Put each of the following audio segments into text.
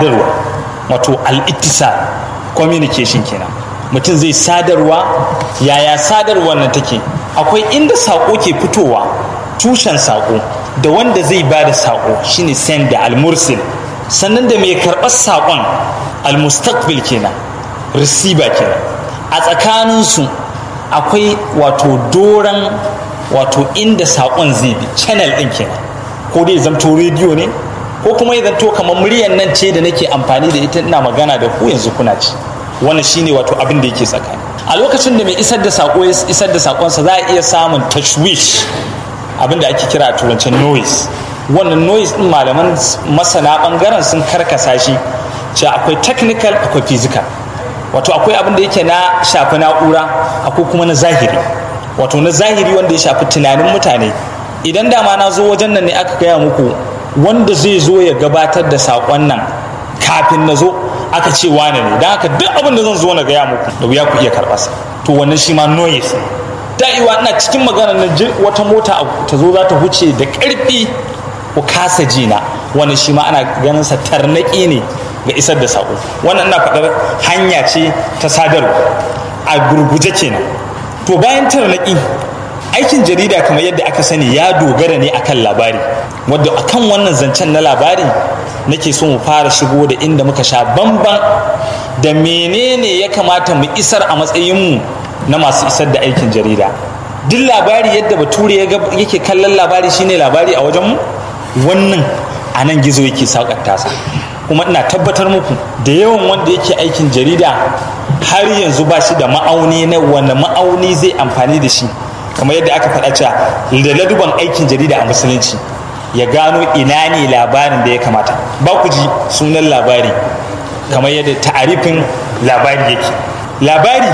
sadarwa wato al'ittisal communication kenan mutum zai sadarwa yaya sadarwar nan take akwai inda saƙo ke fitowa tushen saƙo da wanda zai ba da saƙo shine senda al-mursil sannan da mai karɓar saƙon al-mustaqbil kenan receiver kenan a tsakaninsu akwai wato doran wato inda saƙon zai bi channel ɗin kenan ko dai zamto rediyo ne ko kuma ya zanto kamar muryan nan ce da nake amfani da ita ina magana da ku yanzu kuna ci wannan shine wato abin da yake tsakani a lokacin da mai isar da saƙo ya isar da saƙonsa za a iya samun tashwish abin da ake kira a turancin noise wannan noise din malaman masana bangaren sun karkasa shi ce akwai technical akwai physical wato akwai abin da yake na shafi na'ura akwai kuma na zahiri wato na zahiri wanda ya shafi tunanin mutane idan dama na zo wajen nan ne aka gaya muku wanda zai zo ya gabatar da saƙon nan kafin na zo aka ce wane ne don haka duk abin da zan zo na gaya muku da wuya ku iya karɓarsa to wannan shi ma noise da'iwa ina cikin magana na wata mota ta zo za ta huce da ƙarfi ku kasa jina wannan shi ma ana ganin sa tarnaƙi ne ga isar da saƙo wannan ina faɗar hanya ce ta sadarwa a gurguje kenan to bayan tarnaƙi aikin jarida kamar yadda aka sani ya dogara ne akan labari wadda akan wannan zancen na labari nake so mu fara shigo da inda muka sha bamban da menene ya kamata mu isar a matsayinmu na masu isar da aikin jarida duk labari yadda bature yake kallon labari shine labari a wajenmu wannan a nan gizo yake saukar tasa kuma ina tabbatar muku da yawan wanda yake aikin jarida har yanzu ba shi da ma'auni na wanda ma'auni zai amfani da shi kamar yadda aka faɗa cewa da laduban aikin jarida a musulunci ya gano ina ne labarin da ya kamata ba ku ji sunan labari kamar yadda ta'arifin labari yake labari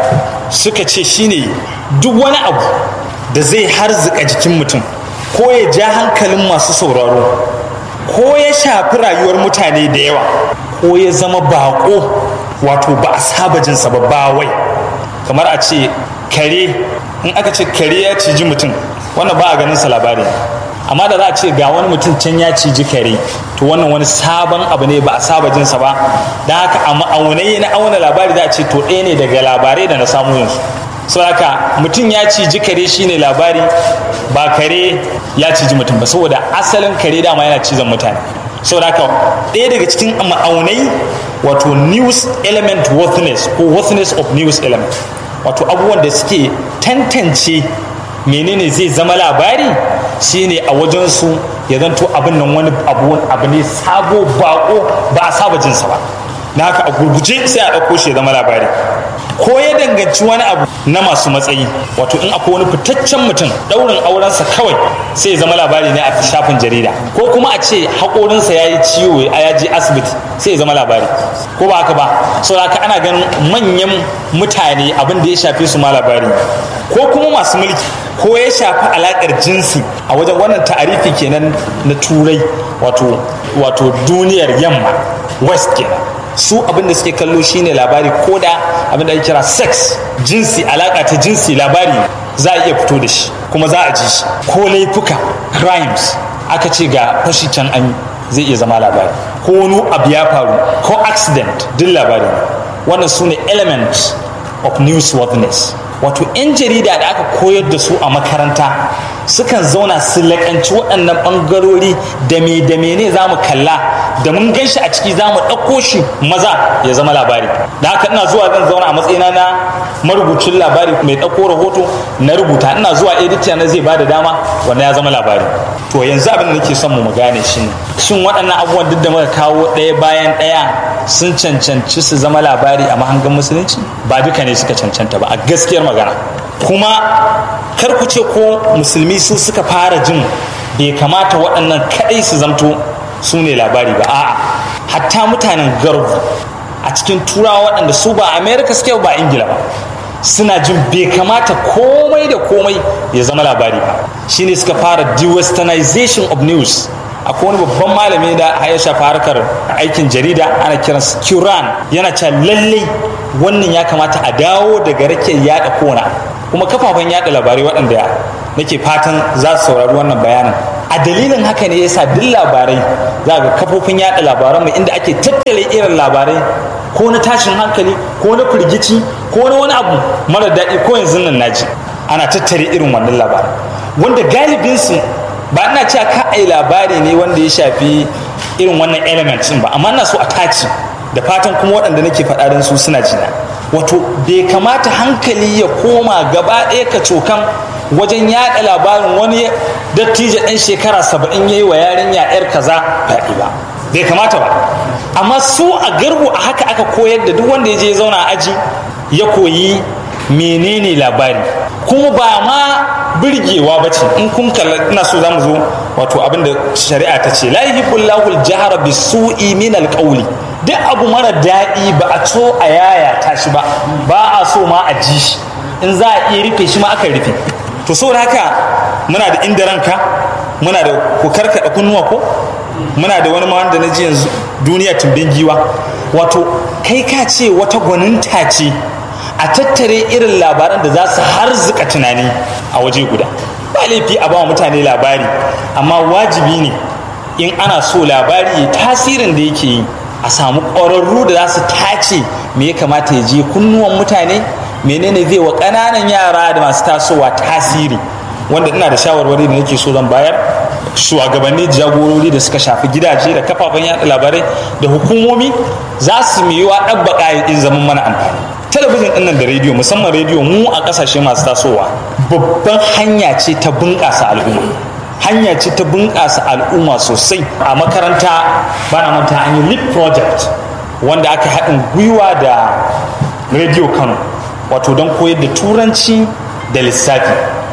suka ce shine duk wani abu da zai harzika jikin mutum ko ya ja hankalin masu sauraro ko ya shafi rayuwar mutane da yawa ko ya zama bako wato ba a saba jinsa ba bawai kamar a ce kare in aka ce kare ya ciji mutum wannan ba a ganin sa labari amma da za a ce ga wani mutum can ya ciji kare to wannan wani sabon abu ne ba a saba jinsa ba don haka a ma'aunai na auna labari za a ce to ɗaya ne daga labarai da na samu yanzu so haka mutum ya ciji kare shine labari ba kare ya ciji mutum ba saboda asalin kare dama yana cizon mutane saboda haka ɗaya daga cikin ma'aunai wato news element worthiness ko worthiness of news element wato abubuwan da suke tantance menene zai zama labari shine a wajensu ya zanto abin nan wani abu ne sabo bako ba a saba jinsa ba na haka a gurguje sai a ɗauko shi ya zama labari ko ya danganci wani abu na masu matsayi wato in akwai wani fitaccen mutum ɗaurin aurensa kawai sai ya zama labari ne a shafin jarida ko kuma a ce haƙorinsa ya yi ciwo a ya je asibiti sai ya zama labari ko ba haka ba sau haka ana ganin manyan mutane abin da ya shafe su ma labari ko kuma masu mulki ko ya shafi alaƙar jinsi a wajen wannan ta'arifi kenan na turai wato wato duniyar yamma west kenan su abin da suke kallo shine labari ko da abin da ake kira sex jinsi alaka ta jinsi labari za a iya fito da shi kuma za a ji shi ko laifuka crimes aka ce ga fashi can an zai iya zama labari ko wani abu ya faru ko accident duk labari wannan su ne elements of newsworthiness wato 'yan jarida da aka koyar da su a makaranta sukan zauna su laƙanci waɗannan ɓangarori da me da mene za mu kalla da mun gan shi a ciki za mu ɗauko shi maza ya zama labari da haka ina zuwa zan zauna a matsayina na marubucin labari mai ɗauko rahoto na rubuta ina zuwa edita na zai bada dama wanda ya zama labari to yanzu abin da nake son mu gane shi ne shin waɗannan abubuwan duk da muka kawo ɗaya bayan ɗaya sun cancanci su zama labari a mahangan musulunci ba duka ne suka cancanta ba a gaskiyar magana kuma kar ku ce ko musulmi su suka fara jin bai kamata waɗannan kaɗai su zamto su ne labari ba a'a hatta mutanen garbu a cikin turawa waɗanda su ba america suke ba ingila ba suna jin bai kamata komai da komai ya zama labari ba shine suka fara de-westernization of news akwai wani babban malami da ya shafa harkar aikin jarida ana kiransa Kiran yana cewa lallai wannan ya kamata a dawo daga rake yada kona kuma kafafen yada labarai waɗanda nake fatan za su saurari wannan bayanin a dalilin haka ne yasa duk labarai za ga kafofin yada labaran mu inda ake tattale irin labarai ko na tashin hankali ko na firgici ko na wani abu mara daɗi ko yanzu nan naji ana tattare irin wannan labaran wanda galibin su ba ina cewa ka ai labari ne wanda ya shafi irin wannan elements ba amma ina so a tace da fatan kuma waɗanda nake faɗa don su suna jina wato bai kamata hankali ya koma gaba ɗaya ka cokan wajen yaɗa labarin wani dattijo ɗan shekara saba'in ya yi wa yarinya yar kaza faɗi ba bai kamata ba amma su a garbu a haka aka koyar da duk wanda ya je zauna a aji ya koyi menene labari kuma ba ma birgewa ba ce in kun kalla ina so za mu zo wato abinda shari'a ta ce la yuhibbullahu al-jahra bisu'i min al-qawli duk abu mara daɗi ba a so a yaya ta shi ba ba a so ma a ji shi in za a iya rufe shi ma aka rufe to saboda haka muna da inda ranka muna da ku karkaɗa kunnuwa ko muna da wani ma wanda na ji yanzu duniya tumbin giwa wato kai ka ce wata gwaninta ce a tattare irin labaran da za su harzuka tunani a waje guda ba laifi a ba mutane labari amma wajibi ne in ana so labari ya tasirin da yake yi a samu ƙwararru da za su tace me ya kamata ya je kunnuwan mutane menene zai wa ƙananan yara da masu tasowa tasiri wanda ina da shawarwari da nake so zan bayar shugabanni jagorori da suka shafi gidaje da kafafen yada labarai da hukumomi za su yiwa ɗabbaƙa in zaman mana amfani talabijin ɗin nan da rediyo musamman rediyo mu a ƙasashe masu tasowa babban hanya ce ta bunƙasa al'umma hanya ce ta bunƙasa al'umma sosai a makaranta bana manta an yi lip project wanda aka haɗin gwiwa da rediyo kano wato don koyar da turanci da lissafi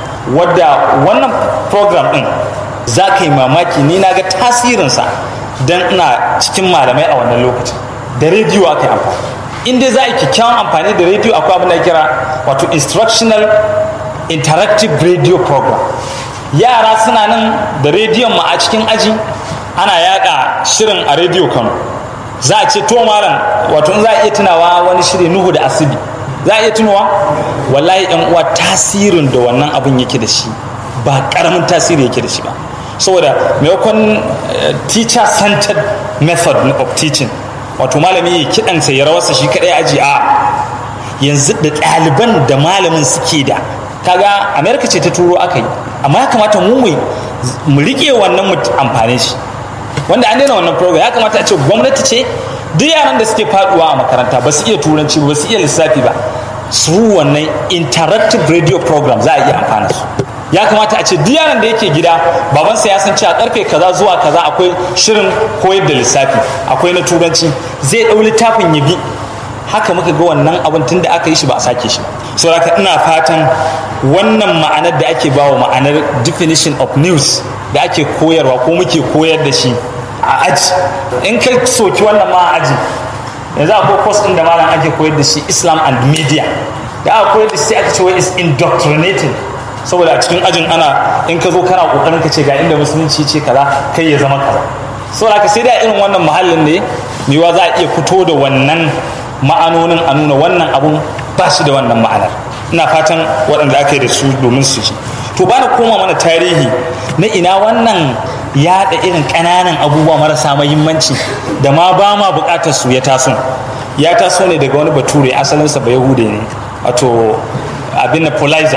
wadda wannan program ɗin za ka yi mamaki ni na ga tasirinsa don ina cikin malamai a wannan lokacin da rediyo aka yi amfani in dai za a yi kyakkyawan amfani da rediyo akwai abin da kira wato instructional interactive radio program yara suna nan da rediyon ma a cikin aji ana yada shirin a rediyo kano za a ce to malam wato in za a iya tunawa wani shiri nuhu da asibi za a iya tunawa wallahi yan uwa tasirin da wannan abin yake da shi ba karamin tasiri yake da shi ba saboda maimakon teacher centered method of teaching wato malami ya kiɗansa ya rawarsa shi kaɗai aji a yanzu da ɗaliban da malamin suke da kaga amerika ce ta turo aka yi amma ya kamata mu mu riƙe wannan mu amfane shi wanda an daina wannan program ya kamata a ce gwamnati ce duk yaran da suke faduwa a makaranta ba su iya turanci ba su iya lissafi ba su wannan interactive radio program za a iya amfana su ya kamata a ce duk yaran da yake gida babansa ya san cewa karfe kaza zuwa kaza akwai shirin koyar da lissafi akwai na turanci zai ɗau littafin ya bi haka muka ga wannan abin tun da aka yi shi ba a sake shi saboda ina fatan wannan ma'anar da ake bawa ma'anar definition of news da ake koyarwa ko muke koyar da shi a aji in ka soki wannan ma a aji yanzu akwai course ɗin da malam ake koyar da shi islam and media da aka koyar da shi aka ce wai is indoctrinating saboda a cikin ajin ana in ka zo kana kokarin ka ce ga inda musulunci ce kaza kai ya zama kaza saboda ka sai da irin wannan mahallin ne mewa za a iya fito da wannan ma'anonin a nuna wannan abun ba shi da wannan ma'anar ina fatan waɗanda aka yi da su domin su ji to ba na koma mana tarihi na ina wannan yaɗa irin ƙananan abubuwa marasa mahimmanci da ma ba ma buƙatar su ya taso ya taso ne daga wani bature asalinsa ba yahude ne wato abin na polizer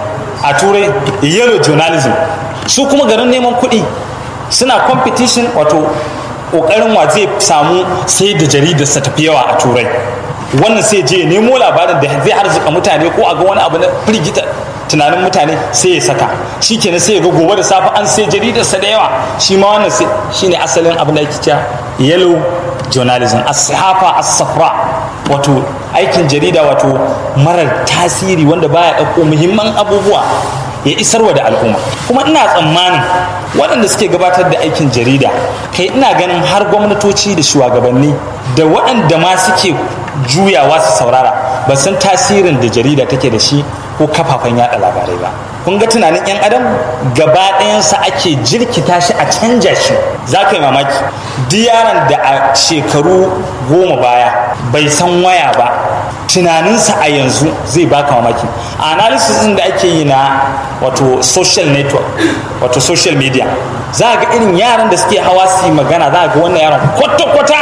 a turai yellow journalism su kuma garin neman kuɗi suna competition wato ƙoƙarin wa zai samu sai da jaridarsa tafi yawa a turai wannan sai je nemo labarin da zai harzuka mutane ko a ga wani abu na firgita tunanin mutane sai ya saka shi kenan sai ya ga gobe da safe an sai jaridarsa da yawa shi ma wannan sai shine asalin abin da ake cewa yellow journalism as-sahafa as-safra wato aikin jarida wato marar tasiri wanda baya ɗauko muhimman abubuwa ya isarwa da al'umma kuma ina tsammanin waɗanda suke gabatar da aikin jarida kai ina ganin har gwamnatoci da shugabanni da waɗanda ma suke juyawa su saurara ba san tasirin da jarida take da shi ko kafafen yada labarai ba kun ga tunanin yan adam gaba ɗayansa ake jirkita shi a canja shi za ka yi mamaki duk yaron da a shekaru goma baya bai san waya ba tunaninsa a yanzu zai baka mamaki analysis din da ake yi na wato social network wato social media za ga irin yaran da suke hawa su yi magana za ga wannan yaron kwata-kwata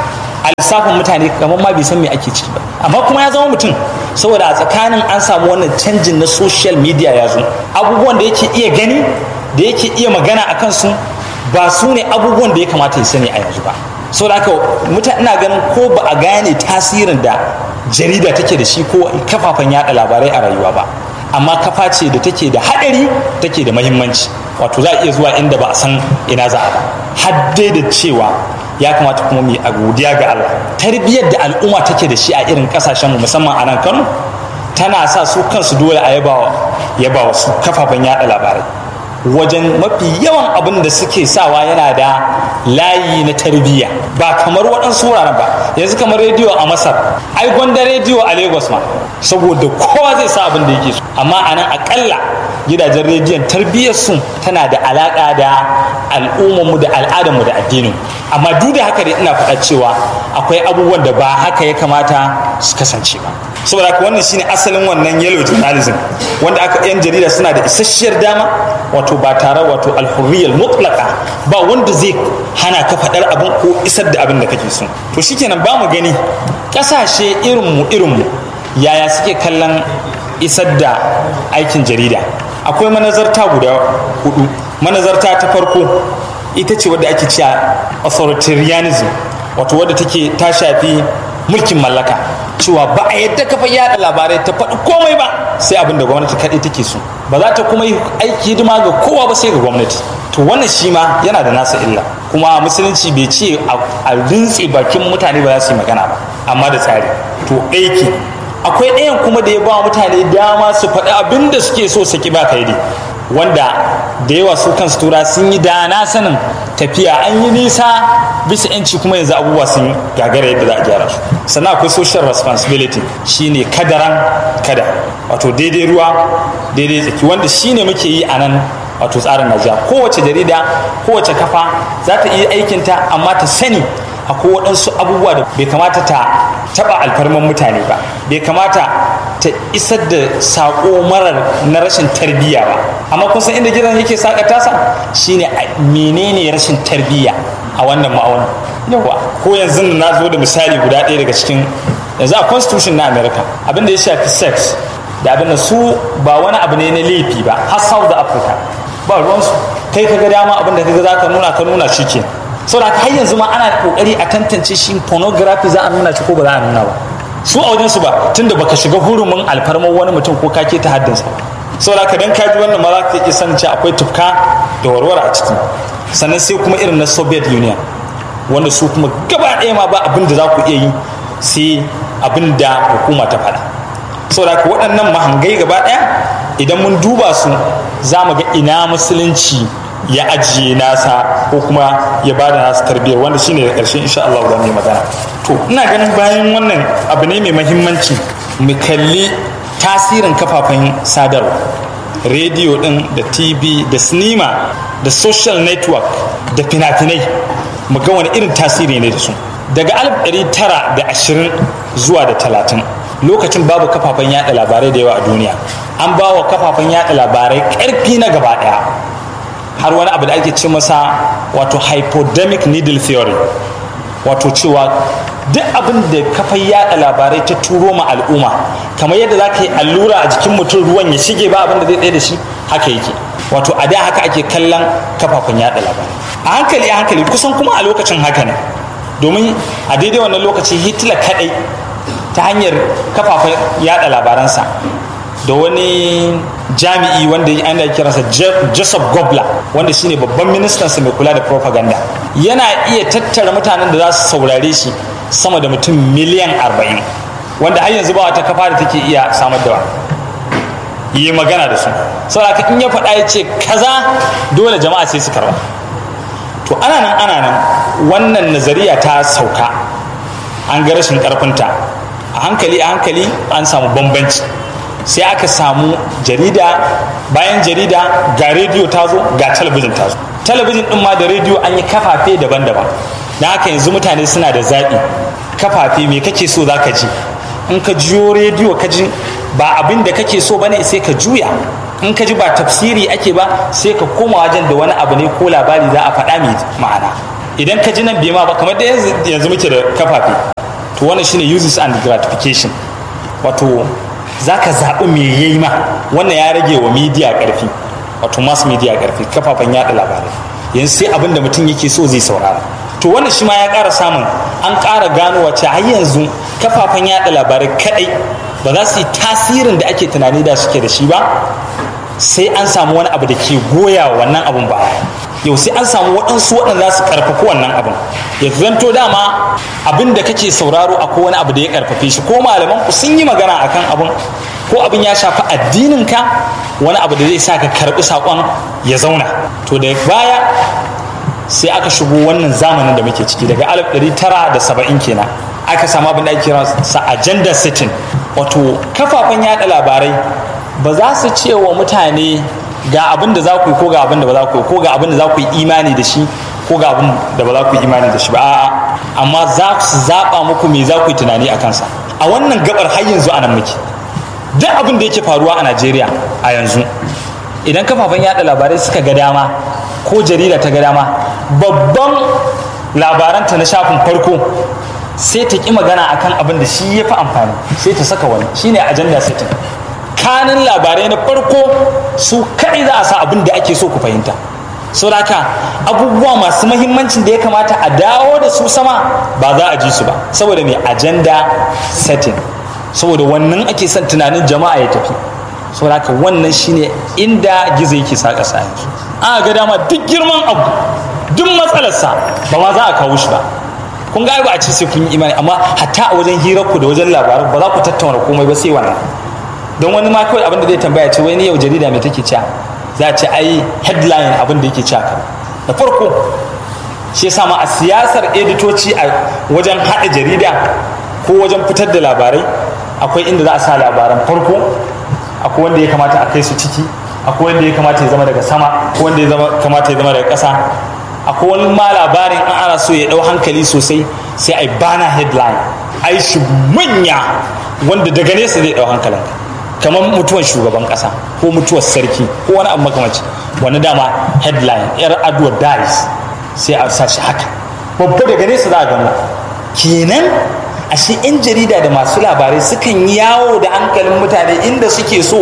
a lissafin mutane kamar ma bai san me ake ciki ba amma kuma ya zama mutum saboda a tsakanin an samu wannan canjin na social media ya zo abubuwan da yake iya gani da yake iya magana a kansu ba su ne abubuwan da ya kamata ya sani a yanzu ba saboda haka mutane ina ganin ko ba a gane tasirin da jarida take da shi ko kafafen yada labarai a rayuwa ba amma kafa ce da take da haɗari take da mahimmanci wato za a iya zuwa inda ba a san ina za a ba har dai da cewa ya kamata kuma mu a godiya ga Allah tarbiyyar da al'umma take da shi a irin kasashen mu musamman a nan Kano tana sa su kansu dole a yaba yaba wasu kafafen yada labarai wajen mafi yawan abin da suke sawa yana da layi na tarbiyya ba kamar waɗansu wuraren ba yanzu kamar rediyo a masar ai gwanda rediyo a lagos ma saboda kowa zai sa abin da yake so amma a nan akalla gidajen rediyon tarbiyyar su tana da alaƙa da al'ummarmu da al'adarmu da addinin amma duk da haka dai ina faɗa cewa akwai abubuwan da ba haka ya kamata su kasance ba saboda haka wannan shine asalin wannan yellow journalism wanda aka yan jarida suna da isasshiyar dama wato ba tare wato alhurriyal mutlaka ba wanda zai hana ka faɗar abin ko isar da abin da kake so to shikenan ba mu gani ƙasashe irinmu irinmu yaya suke kallon isar da aikin jarida akwai manazarta guda hudu manazarta ta farko ita ce wadda ake cewa authoritarianism wato wadda take ta shafi mulkin mallaka cewa ba a yadda kafa yada labarai ta faɗi komai ba sai abin da gwamnati kaɗai take so ba za ta kuma yi aiki hidima ga kowa ba sai ga gwamnati to wannan shi ma yana da nasa illa kuma musulunci bai ce a rintse bakin mutane ba za su yi magana ba amma da tsari to aiki akwai ɗayan kuma da ya ba mutane dama su faɗi abin da suke so su ki ba kai wanda da yawa su kansu tura sun yi dana sanin tafiya an yi nisa bisa yanci kuma yanzu abubuwa sun gagara yadda za a gyara su sannan akwai social responsibility shine kadaran kada wato daidai ruwa daidai tsaki wanda shine muke yi a nan wato tsarin najeriya kowace jarida kowace kafa za ta iya aikinta amma ta sani akwai waɗansu abubuwa da bai kamata ta taɓa alfarman mutane ba bai kamata ta isar da saƙo marar na rashin tarbiyya ba amma kun san inda gidan yake saƙa tasa shine menene rashin tarbiyya a wannan ma'aunin yawa ko yanzu na zo da misali guda ɗaya daga cikin yanzu a constitution na america abinda ya shafi sex da abin da su ba wani abu ne na laifi ba har south africa ba ruwansu kai ka ga dama abin da ka ga za ka nuna ka nuna shi ke saboda har yanzu ma ana kokari a tantance shi pornography za a nuna shi ko ba za a nuna ba su a wajen su ba tunda baka shiga hurumin alfarmar wani mutum ko kake ta haddinsa saboda ka dan kaji wannan ma za ka iya sanin cewa akwai tufka da warware a ciki sannan sai kuma irin na soviet union wanda su kuma gaba ɗaya ma ba abin da za ku iya yi sai abin da hukuma ta faɗa saboda ka waɗannan mahangai gaba ɗaya idan mun duba su za mu ga ina musulunci ya ajiye nasa ko kuma ya bada nasa tarbiyyar wanda shine da ƙarshe insha Allah za mu yi magana to ina ganin bayan wannan abu ne mai mahimmanci mu kalli tasirin kafafen sadarwa rediyo din da tv da sinima da social network da fina-finai mu ga wani irin tasiri ne da su daga 1920 zuwa da 30 lokacin babu kafafen yada labarai da yawa a duniya an ba wa kafafen yada labarai ƙarfi na gaba ɗaya har wani abu da ake ce masa wato hypodermic needle theory wato cewa duk abin da kafar yada labarai ta turo ma al'umma kamar yadda za ka yi allura a jikin mutum ruwan ya shige ba abin da zai tsaye da shi haka yake wato a da haka ake kallon kafafen yada labarai a hankali a hankali kusan kuma a lokacin haka ne domin a daidai wannan lokaci hitler kadai ta hanyar kafafen yada labaransa da wani jami'i wanda ana kiransa joseph gobler wanda shine babban ministansa mai kula da propaganda yana iya tattara mutanen da za su saurare shi sama da mutum miliyan 40 wanda har yanzu ba wata kafa da take iya samar da yi magana da su saboda in ya faɗa ya ce kaza dole jama'a sai su karba to ana nan ana nan wannan nazariya ta sauka an ga rashin karfinta a hankali a hankali an samu bambanci sai aka samu jarida bayan jarida ga rediyo ta zo ga talabijin ta zo talabijin din ma da rediyo an yi kafafe daban-daban na haka yanzu mutane suna da zaɓi kafafe me kake so za ka ji in ka jiyo rediyo ka ji ba abin da kake so bane sai ka juya in ka ji ba tafsiri ake ba sai ka koma wajen da wani abu ne ko labari za a faɗa mai ma'ana idan ka ji nan bai ma ba kamar da yanzu muke da kafafe to wannan shine uses and gratification wato za ka zaɓi me ya yi ma wannan ya rage wa media ƙarfi wato mass media ƙarfi kafafen yaɗa labarai yanzu sai abin da mutum yake so zai saurara to wannan shi ma ya ƙara samun an ƙara gano wace har yanzu kafafen yaɗa labarai kaɗai ba za su yi tasirin da ake tunani da suke da shi ba sai an samu wani abu da ke goya wannan abun baya yau sai an samu waɗansu waɗanda za su ƙarfafi wannan abin ya zanto dama abin da kake sauraro akwai wani abu da ya ƙarfafe shi ko malaman ku sun yi magana akan abin ko abin ya shafi addinin ka wani abu da zai sa ka karɓi saƙon ya zauna to da baya sai aka shigo wannan zamanin da muke ciki daga 1970 kenan aka samu abin da ake kira sa agenda setting wato kafafen yada labarai ba za su ce wa mutane ga abin da za ku yi ko ga abin da ba za ku yi ko ga abin da za ku yi imani da shi ko ga abin da ba za ku yi imani da shi ba a'a amma za su zaɓa muku me za ku yi tunani a kansa a wannan gabar har yanzu a nan muke duk abin da yake faruwa a najeriya a yanzu idan kafafen yada labarai suka ga dama ko jarida ta ga dama babban labaranta na shafin farko sai ta ƙi magana akan abin da shi ya fi amfani sai ta saka wani shine agenda setting kanin labarai na farko su kaɗai za a sa abin da ake so ku fahimta so haka abubuwa masu mahimmancin da ya kamata a dawo da su sama ba za a ji su ba saboda mai agenda setting saboda wannan ake son tunanin jama'a ya tafi so haka wannan shine inda gizo yake sa ƙasa yanzu a ga dama duk girman abu duk matsalarsa ba ma za a kawo shi ba kun ga ba a ce sai kun yi imani amma hatta a wajen hirar ku da wajen labaran ba za ku tattauna komai ba sai wannan don wani ma kawai abin da zai tambaya ce wani yau jarida mai take cewa za a ce ai headline abin da yake cewa ka da farko shi yasa ma a siyasar editoci a wajen haɗa jarida ko wajen fitar da labarai akwai inda za a sa labaran farko akwai wanda ya kamata a kai su ciki akwai wanda ya kamata ya zama daga sama akwai wanda ya kamata ya zama daga ƙasa akwai wani ma labarin an ana so ya ɗau hankali sosai sai a yi bana headline a yi shi manya wanda daga nesa zai ɗau hankalin kamar mutuwar shugaban ƙasa ko mutuwar sarki ko wani abu makamanci wani dama headline yar adwa dies sai a sa shi haka babba daga nesa za a gano kenan ashe 'yan jarida da masu labarai sukan yawo da hankalin mutane inda suke so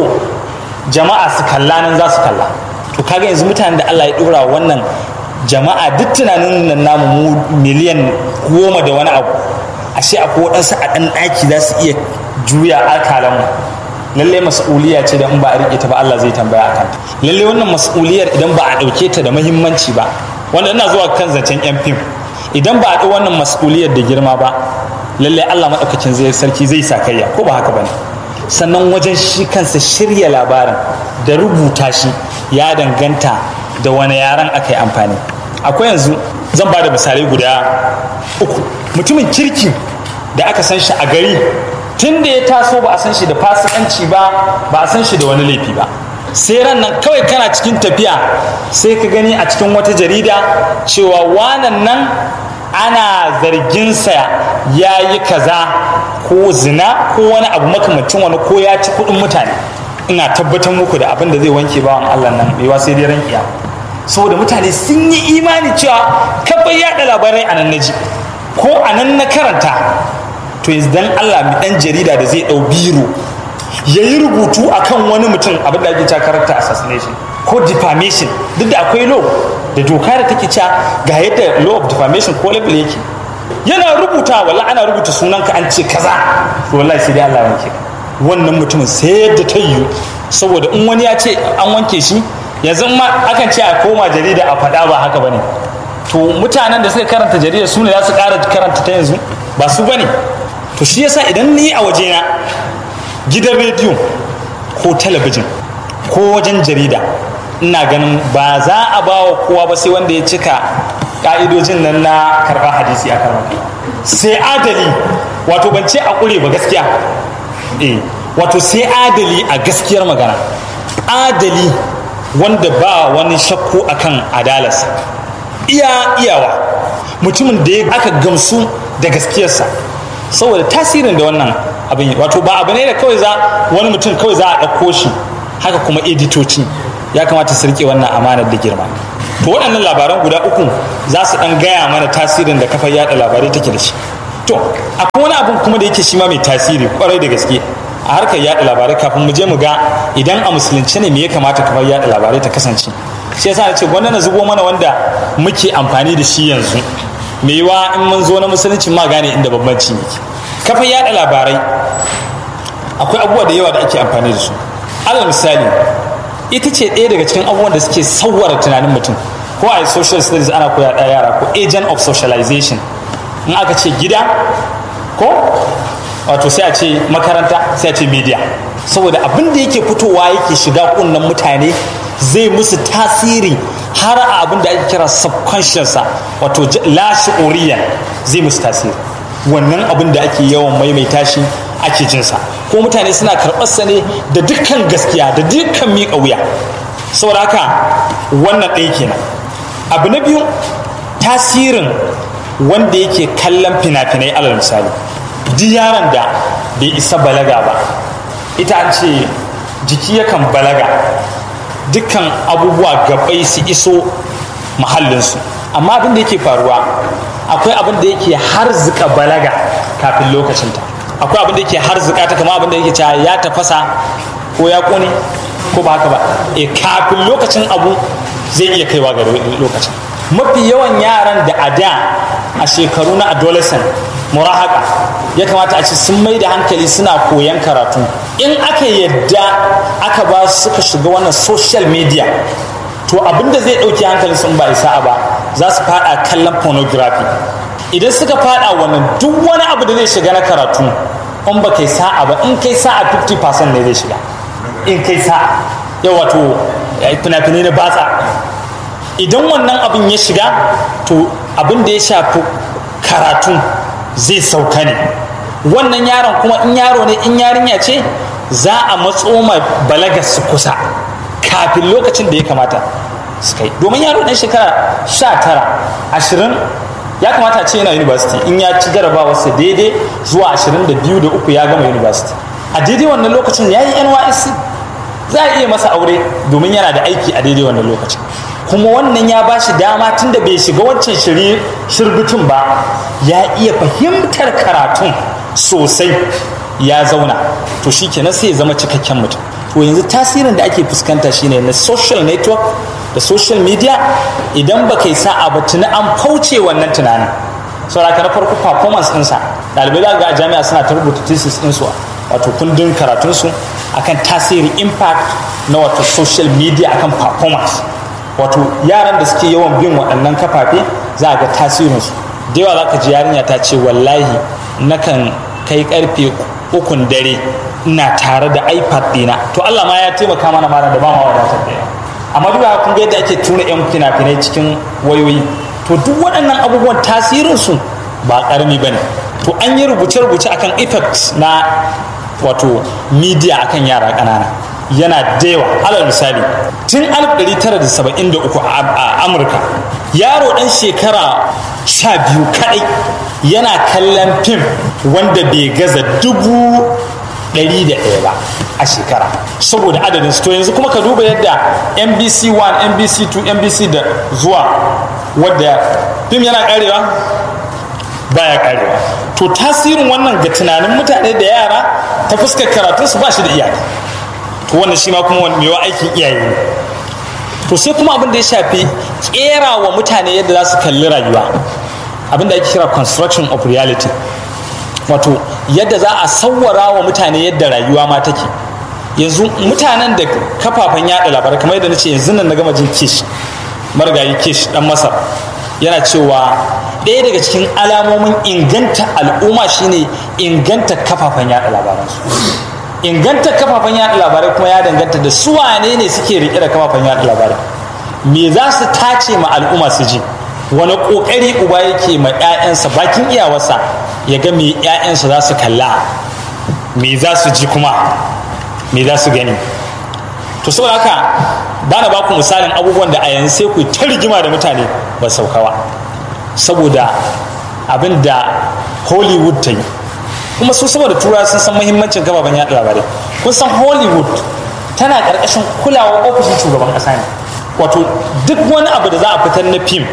jama'a su kalla nan za su kalla to kaga yanzu mutanen da Allah ya dora wannan jama'a duk tunanin nan namu mu miliyan goma da wani abu ashe akwai waɗansu a ɗan ɗaki za su iya juya akalan mu lalle mas'uliya ce da in ba a riƙe ta ba Allah zai tambaya akan ta lalle wannan mas'uliyar idan ba a ɗauke ta da muhimmanci ba wanda ina zuwa kan zancen yan fim idan ba a ɗau wannan mas'uliyar da girma ba lalle Allah maɗaukacin zai sarki zai sakayya ko ba haka bane sannan wajen shi kansa shirya labarin da rubuta shi ya danganta da wani yaran aka yi amfani akwai yanzu zan ba da misalai guda uku mutumin kirki da aka san shi a gari tun da ya taso ba a san shi da fasikanci ba ba a san shi da wani laifi ba sai ran nan kawai kana cikin tafiya sai ka gani a cikin wata jarida cewa wanan nan ana zarginsa ya yi kaza ko zina ko wani abu makamancin wani ko ya ci kuɗin mutane ina tabbatar muku da abin da zai wanke bawan Allah nan mai sai dai ran kiyama saboda mutane sun yi imani cewa kafin yaɗa labarai a nan na ji ko a nan na karanta to yanzu dan Allah mi dan jarida da zai ɗau biro ya yi rubutu akan wani mutum abin da ake cewa character assassination ko defamation duk da akwai law da doka da take cewa ga yadda law of defamation ko level yake yana rubuta wallahi ana rubuta sunanka an ce kaza to wallahi sai dai Allah wanke wannan mutumin sai yadda ta yiwu saboda in wani ya ce an wanke shi yanzu ma akan ce a koma jarida a faɗa ba haka bane to mutanen da suka karanta jarida su ne za su ƙara karanta ta yanzu ba su bane to shi yasa idan ni a wajena gidan rediyo ko talabijin ko wajen jarida ina ganin ba za a ba wa kowa ba sai wanda ya cika ka'idojin nan na karɓar hadisi a karɓar sai adali wato ban ce a ƙure ba gaskiya eh wato sai adali a gaskiyar magana adali wanda ba wani shakku akan adalarsa iya iyawa mutumin da aka gamsu da gaskiyarsa saboda tasirin da wannan abin yi wato ba abu ne da kawai za wani mutum kawai za a ɗauko shi haka kuma editoci ya kamata su rike wannan amanar da girma to waɗannan labaran guda uku za su ɗan gaya mana tasirin da kafar yada labarai take da shi to akwai wani abun kuma da yake shi ma mai tasiri kwarai da gaske a harkar yada labarai kafin mu je mu ga idan a musulunci ne me ya kamata kafar yada labarai ta kasance shi yasa na ce gwanda na zubo mana wanda muke amfani da shi yanzu me yiwa in mun zo na musulunci ma gane inda bambanci yake kafar yada labarai akwai abubuwa da yawa da ake amfani da su alal misali ita ce ɗaya daga cikin abubuwan da suke sauwara tunanin mutum ko a social studies ana koya da yara ko agent of socialization in aka ce gida ko wato sai a ce makaranta sai a ce media saboda abin da yake fitowa yake shiga kunnen mutane zai musu tasiri har a abin da ake kira subconscious wato la shi'uriyan zai musu tasiri wannan abin da ake yawan maimaita shi ake jinsa ko mutane suna karɓarsa ne da dukkan gaskiya da dukkan miƙa wuya saboda haka wannan ɗaya kenan abu na biyu tasirin wanda yake kallon fina-finai alal misali duk yaron da bai isa balaga ba ita an ce jiki yakan balaga dukkan abubuwa gabai su iso mahallinsu amma abin da yake faruwa akwai abin da yake harzika balaga kafin lokacinta akwai abin da yake harzika ta kama abin da yake cewa ya tafasa ko ya kone ko ba haka ba e kafin lokacin abu zai iya kaiwa ga lokacin mafi yawan yaran da a da a shekaru na adolescent murahaka ya kamata a ce sun mai da hankali suna koyan karatu in aka yadda aka ba suka shiga wannan social media to abinda zai ɗauki hankalin sun ba isa ba za su fada kallon pornography idan suka fada wannan duk wani abu da zai shiga na karatu in ba kai sa'a ba in kai sa'a 50% ne zai shiga in kai sa'a yau wato fina-finai na batsa idan wannan abin ya shiga to abin da ya shafi karatu zai sauka ne wannan yaron kuma in yaro ne in yarinya ce za a matso ma balagar su kusa kafin lokacin da ya kamata su kai domin yaro ɗan shekara sha tara ashirin ya kamata a ce yana university in ya ci jarabawarsa daidai zuwa ashirin da biyu da uku ya gama university a daidai wannan lokacin ya yi nysc za a iya masa aure domin yana da aiki a daidai wannan lokacin kuma wannan ya ba shi dama tun da bai shiga wancan shirbitun ba ya iya fahimtar karatun sosai ya zauna to shi kenan sai ya zama cikakken mutum to yanzu tasirin da ake fuskanta shine na social network da social media idan ba kai sa'a ba tuni an fauce wannan tunanin saboda na farko performance ɗinsa ɗalibai za ga a jami'a suna ta rubuta thesis ɗinsu wato kundin karatunsu akan tasirin impact na wato social media akan performance wato yaran da suke yawan bin waɗannan kafafe za a ga tasirinsu da yawa za ka ji yarinya ta ce wallahi nakan kai karfe ukun dare ina tare da ipad ɗina to allah ma ya taimaka mana mana da ba ma wadatar da yawa amma duk da kun ga yadda ake tura yan fina-finai cikin wayoyi to duk waɗannan abubuwan tasirinsu ba ƙarami ba ne to an yi rubuce-rubuce akan effect na wato media akan yara ƙanana yana da yawa alal misali tun 1973 a amurka yaro ɗan shekara sha biyu kaɗai yana kallon fim wanda bai gaza dubu ɗari da ɗaya ba a shekara saboda adadin to yanzu kuma ka duba yadda nbc 1 nbc 2 nbc da zuwa wadda fim yana karewa baya karewa to tasirin wannan ga tunanin mutane da yara ta fuskar karatunsu ba shi da iyaka to wannan shi ma kuma mewa aikin iyaye ne to sai kuma abin da ya shafi kera wa mutane yadda za su kalli rayuwa abin da ake kira construction of reality wato yadda za a sawwara wa mutane yadda rayuwa ma take yanzu mutanen da kafafen yada labarai kamar yadda nace yanzu nan na gama jin kish marigayi kish dan masar yana cewa ɗaya daga cikin alamomin inganta al'umma shine inganta kafafen yada labaransu inganta kafafen yada labarai kuma ya danganta da su wane ne suke rike da kafafen yada labarai me za su tace ma al'umma su ji wani kokari uba yake ma 'ya'yansa bakin iyawarsa ya ga me 'ya'yansa za su kalla me za su ji kuma me za su gani to saboda haka ba na baku misalin abubuwan da a yanzu sai ku ta rigima da mutane ba saukawa saboda abin da hollywood ta yi kuma su saboda tura sun san muhimmancin kafafen yaɗa labarai kun san hollywood tana ƙarƙashin kulawar ofishin shugaban ƙasa ne wato duk wani abu da za a fitar na fim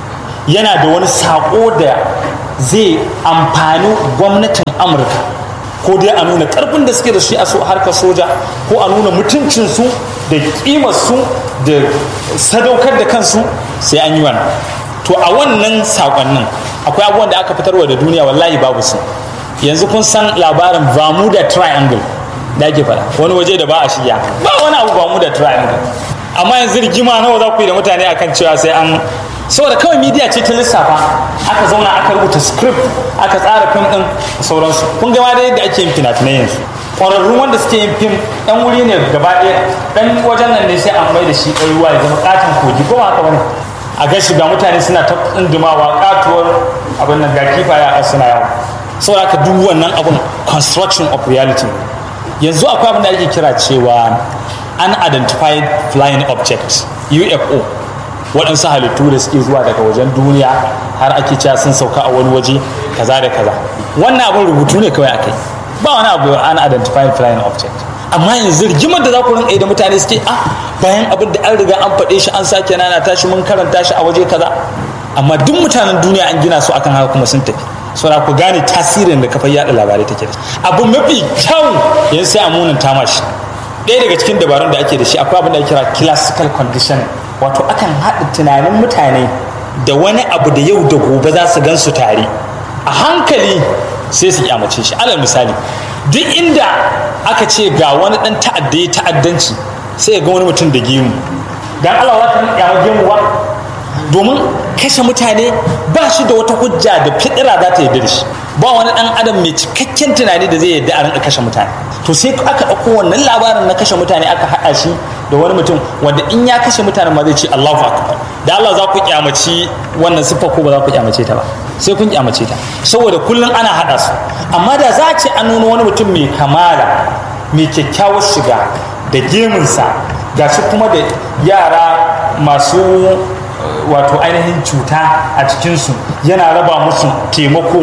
yana da wani saƙo da zai amfani gwamnatin amurka ko dai a nuna ƙarfin da suke da shi a harkar soja ko a nuna mutuncinsu da ƙimarsu da sadaukar da kansu sai an yi wannan to a wannan saƙonnin akwai abubuwan da aka fitarwa da duniya wallahi babu su yanzu kun san labarin bermuda triangle da ake faɗa wani waje da ba a shiya ba wani abu bermuda triangle amma yanzu rigima nawa za ku yi da mutane akan cewa sai an saboda kawai midiya ce ta lissafa aka zauna aka rubuta script aka tsara fim din sauransu kun gama da yadda ake yin fina-finai yanzu ƙwararrun wanda suke yin fim ɗan wuri ne gaba ɗaya ɗan wajen nan ne sai an mai da shi ɗan ruwa ya zama ƙaton kogi ko ba haka bane a gan shiga mutane suna ta tsundumawa ƙatuwar abin nan ga kifaye a suna yawo saboda haka duk wannan abin construction of reality yanzu akwai abin da ake kira cewa unidentified flying object UFO waɗansu halittu da suke zuwa daga wajen duniya har ake cewa sun sauka a wani waje kaza da kaza wannan abin rubutu ne kawai akai ba wani abu unidentified flying object amma yanzu rigimar da za ku rinka da mutane suke ah bayan abin da an riga an faɗe shi an sake nana tashi mun karanta shi a waje kaza amma duk mutanen duniya an gina su akan haka kuma sun tafi saboda ku gane tasirin da kafar yada labarai take da shi abu mafi kyau yanzu sai a munin tamashi ɗaya daga cikin dabarun da ake da shi akwai abin da ake kira classical condition wato akan haɗa tunanin mutane da wani abu da yau da gobe za su gan su tare a hankali sai su kyamace shi alal misali duk inda aka ce ga wani ɗan ta'adda ya ta'addanci sai ga wani mutum da gemu dan Allah za ka kyama gemu ba domin kashe mutane ba shi da wata hujja da fidira za ta yarda da shi ba wani dan adam mai cikakken tunani da zai yarda a rinka kashe mutane to sai aka ɗauko wannan labarin na kashe mutane aka haɗa shi da wani mutum wanda in ya kashe mutane ma zai ce Allahu akbar da Allah za ku kyamaci wannan siffa ko ba za ku kyamace ta ba sai kun kyamace ta saboda kullum ana haɗa su amma da za a ce an nuna wani mutum mai kamala mai kyakkyawar shiga da gemunsa ga shi kuma da yara masu wato ainihin cuta a cikinsu yana raba musu taimako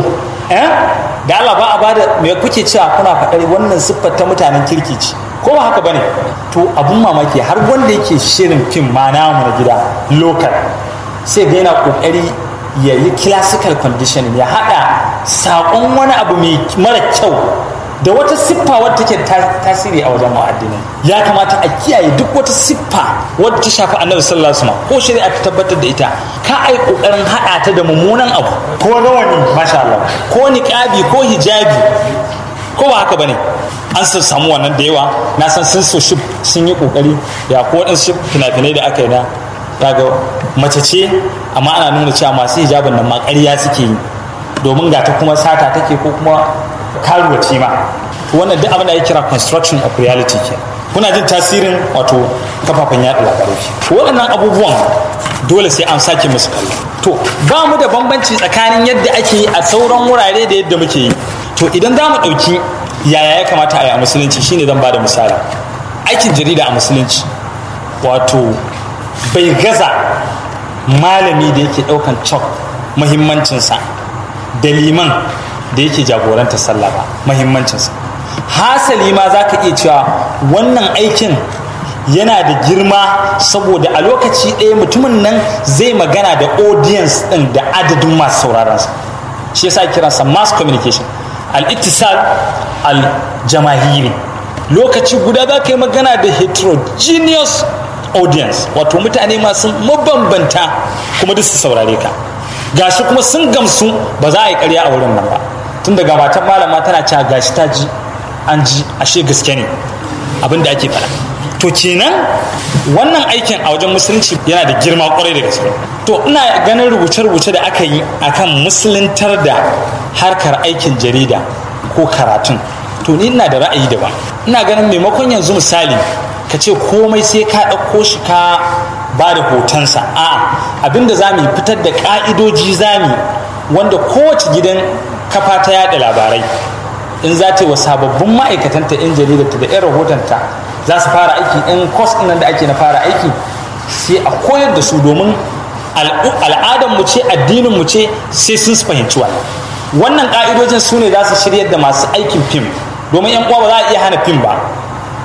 da Allah ba a bada me kuke cewa kuna faɗar wannan siffar ta mutanen kirki ce ko ba haka bane to abun mamaki har wanda yake shirin fim ma namu na gida local sai ga yana kokari ya yi classical conditioning ya haɗa saƙon wani abu mai mara kyau da wata siffa wadda take tasiri a wajen mu'addini ya kamata a kiyaye duk wata siffa wadda ta shafi annabi sallallahu alaihi wasallam ko shari'a ta tabbatar da ita ka ai kokarin hada ta da mummunan abu ko rawani masha Allah ko niqabi ko hijabi ko ba haka bane an san samu wannan da yawa na san sun so shi sun yi kokari ya ko wadansu fina-finai da aka yi na daga mace ce amma ana nuna cewa masu hijabin nan ma ƙarya suke yi domin ga ta kuma sata take ko kuma karuwaci ma to wannan duk abin da ya kira construction of reality ke kuna jin tasirin wato kafafen yaɗa labarai to waɗannan abubuwan dole sai an sake musu kallo to ba mu da bambanci tsakanin yadda ake yi a sauran wurare da yadda muke yi to idan za mu ɗauki yaya ya kamata a yi a musulunci shine zan ba da misali aikin jarida a musulunci wato bai gaza malami da yake ɗaukan cok muhimmancinsa da liman da yake jagoranta sallah ba mahimmancinsa hasali ma za ka iya cewa wannan aikin yana da girma saboda a lokaci ɗaya mutumin nan zai magana da audience ɗin da adadin masu sauraronsa shi yasa kiransa mass communication al-ittisal al-jamahiri lokaci guda za ka yi magana da heterogeneous audience wato mutane masu mabambanta kuma duk su saurare ka gashi kuma sun gamsu ba za a yi karya a wurin nan ba tun daga matan malama tana cewa gashi ta ji an ji ashe gaske ne abin da ake faɗa to kenan wannan aikin a wajen musulunci yana da girma kwarai da gaske to ina ganin rubuce-rubuce da aka yi akan musuluntar da harkar aikin jarida ko karatun to ni ina da ra'ayi daban ina ganin maimakon yanzu misali ka ce komai sai ka ɗauko shi ka ba da hotonsa a'a abinda za mu fitar da ƙa'idoji za mu wanda kowace gidan kafa ta yada labarai in za ta yi wa sababbin ma'aikatanta 'yan jaridarta da 'yan rahotonta za su fara aiki in kwas nan da ake na fara aiki sai a koyar da su domin al'adar mu ce addinin mu ce sai sun fahimci wannan wannan ka'idojin su ne za su shiryar da masu aikin fim domin yan uwa ba za a iya hana fim ba